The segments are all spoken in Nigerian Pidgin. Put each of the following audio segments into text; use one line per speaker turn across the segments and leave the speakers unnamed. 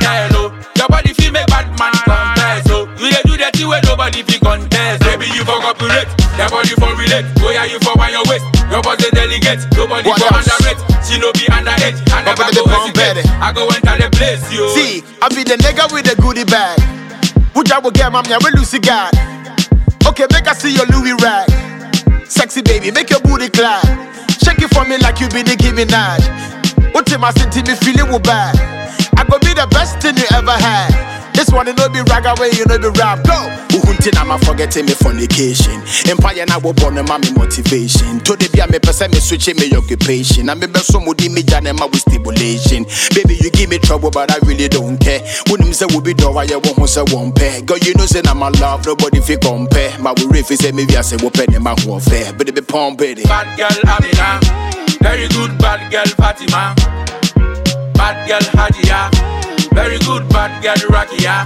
girl, oh. Your body feel make bad man confess, oh. You dey do the thing where nobody fit contest. Baby, you for cooperate, your body for relate. Oh yeah, you for wind your waist. Your body delegate, nobody
What
for
else?
underrate. She no be underage, I never
Nobody
go
dey pump
hesitate.
it.
I go enter the place, yo.
See, I be the nigga with the goodie bag. Would I will get mommy, I will lose God. Okay, make I see your Louis rag. Sexy baby, make your booty clap. Shake it for me like you be Nicki Minaj. What in my city, me feeling will bad. I go be the best thing you ever had. This one, you know be rag away, you know be rap. Go! Uhuntin, I'm forgetting me fornication. Empire, now will born my motivation. To the be a me person, me switching me occupation. I'm a so moody me janema with stimulation. Baby, you give me trouble, but I really don't care. When him say we be door, I won't say one pair. Girl, you know, say I'm a love, nobody fi compare. My we if say maybe I say we penny my whole fair. But it be pump baby.
Bad girl Amina, very good bad girl Fatima. Bad girl Hajia, very good bad girl Rakia.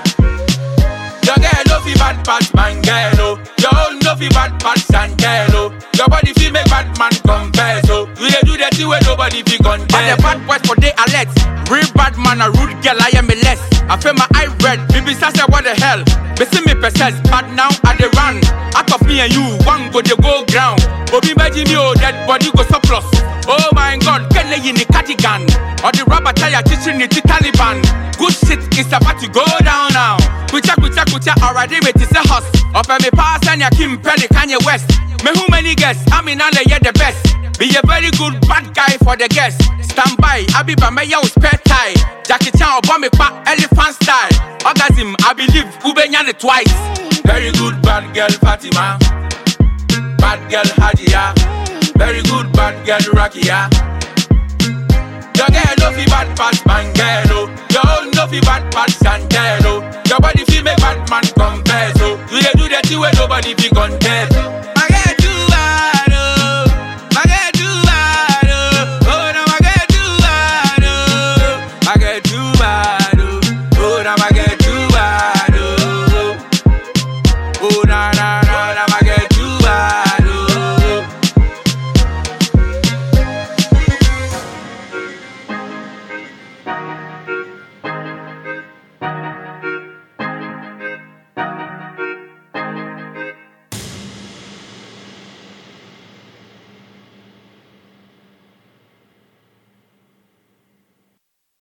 Your girl no fi bad pass man girl oh. Your own no fi bad pass and girl oh. Your body fi make bad man confess oh. You dey do the thing where nobody fi contest.
But the bad boys for they alert. Real bad man, a rude girl, I am a less. I feel my eye red. Baby, say what the hell? They see me possess, but now I they run. Out of me and you, one go they go ground. Obi imagine me, oh, dead body go surplus. Oh my god, can they in the cardigan? Or the rubber tire teaching it to Taliban. Good shit is about to go down now. Kucha kucha kucha already with is a house. Up and me pass and ya Kim Pelly Kanye West. Me who many guests? I mean, I yeah the best. Be a very good bad guy for the guests. Stand by, I be by my yo spare tie. Jackie Chan or bomb pa elephant style. Orgasm, I believe Ubenyane twice.
Very good bad girl Fatima. Bad girl Hajia. Very good bad girl Rakia. Your girl no fi bad pass man girl oh. Your own no fi bad pass and girl oh. Your body fi make bad man confess oh. You dey do the thing where nobody fi contest.